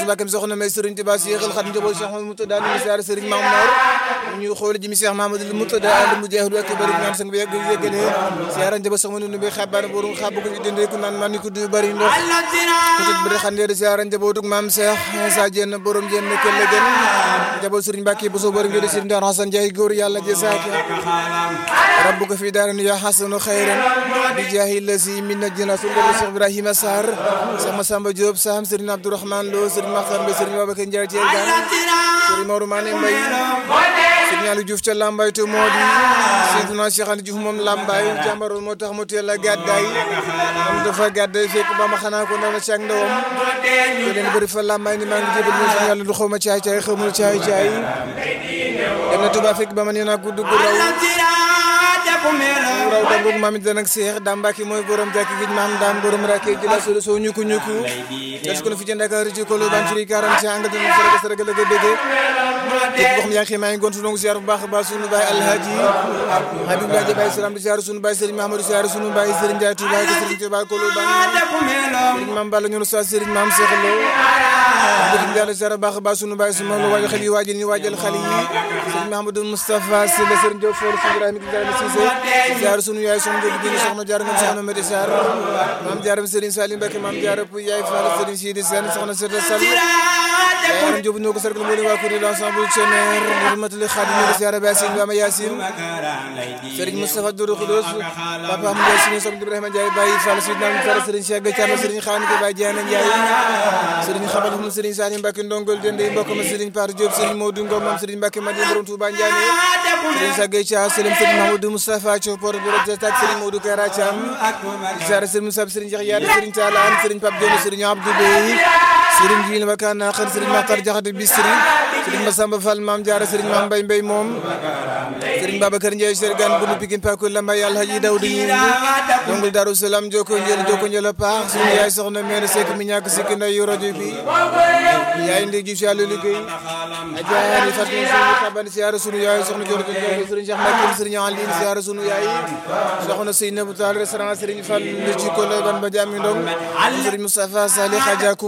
Mbàkke soxna may Serigne Touba Cheikhul Khadim njaboot Cheikh Mamadou Moutada ñu siyaare Serigne Mame Mor ñu xool ji mi Cheikh Mamadou Moutada al mu jeexlu ak bari ñaan sang bi yegg yeggale siyaare njaboot soxna nu bi xabaar borom xab ko fi dende ku naan man ko du bari ndox peut être bari xande siyaare njabootuk Mame Cheikh Sa Diène borom Diène kelle gën njaboot Serigne Mbàkke bu so bari ngi Serigne Dar Hassan Ndiaye góor yàlla jazaaka rabbuka fi daarin ya hasanu khayran bi jaahi lazi min najina sundal Cheikh Ibrahima Sarr sama Samba Diop Sam Serigne Abdourahmane Lo Serigne Makhtar Mbaye Serigne Babacar Ndiaye Thiel Gane Serigne Maodo Mané Mbaye Serigne Aliou Diouf ca Lambaye to moo di Seydina Cheikh Anta Diouf moom Lambaye jàmbaroon moo tax mu teel a gàddaay am dafa gàddaay fekk ba ma xanaa ko ndaw na ci ak ndawam te leen bëri fa Lambaye ni maa ngi jébal mo suñu yàlla du xaw ma caay caay xamul caay caay dem na Touba fekk ba ma nee naa ko dugg raw raw dangoog maam it danak seex daam Mbàkke mooy borom jàkki gij maam daam borom rakke jëla solo soo ñuku ñuku des ko fi ci Ndakaaru ci kolo ban ci karam ci angal dina saraga saraga la bëgge képp koo xam yaa ngi maa ngi gontu donc ziar bu baax a baax sunu baay alhaji Habib Laaji Baay Salaam di ziar sunu baay Serigne Mahamadou ziar sunu baay Serigne Ndiaye Touba ko Serigne Touba kolo ban Serigne Maam Balla ñunu sa Serigne Maam Cheikh Lo Serigne Ndiaye ziar baax a baax sunu baay sunu lo waajal xel yi waajal ñu waajal xale yi Serigne Mahamadou Moustapha Sylla Serigne Diop For Ibrahima Ibrahima Cissé ziar sunu yaay sunu jóg dina soxna jaar ngam soxna Mati Sarr maam jaaram Serigne Salim Mbacke maam jaara pu yaay Fall Serigne Sidi Sène soxna Seta Sall yaram Diop ñoo ko sargal moo di waa kuréel ensemble Ceneer rahmatuli Khadim ñu ko ziar ba Sine Bama Yacine Serigne Moustapha Doudou Khoudoss Papa Ahmed Ndiaye Sine soxna Ibrahima Ndiaye Baye Fall Sidna Fall Serigne Cheikh Thiam Serigne Khane ko Baye Diana Ndiaye Serigne Xabal Xum Serigne Salim Mbacke Ndongol Dende mbokk ma Serigne Par Diop Serigne Modou Ngom moom Serigne Mbacke Madi borom Touba Ndiané Serigne Sagay Thia Serigne Serigne Mamadou Moustapha Thiaw Port bu rek tak Serigne Modou Kara Thiam ziar Serigne Moussa Serigne Cheikh Yade Serigne Talla An Serigne Pape Dione Serigne Abdou Bey Serigne Jili Bakana Xar Serigne Makhtar Diakhaté Bisri Serigne Massamba Fall Mame Diarra Serigne Mame Mbaye Mbaye moom Serigne Babacar Ndiaye Cheikh Gane bunu Pikine Pakou Lambaye Alhaji Daouda Yindi dongul Darou Salam joko njël joko njël a paax suñu yaay soxna meen Seck mi ñàkk sikki nday yu rajo bi yaay ndi ji ci yàlla liggéey ajaari fat ñu suñu xaban siyaara sunu yaay soxna jor ko Serigne Cheikh Mbacké Serigne Aline siyaara sunu yaay soxna Seynabou Tall restaurant Serigne Fall ci ko ban ba jami ndong Serigne Moustapha Salih Adja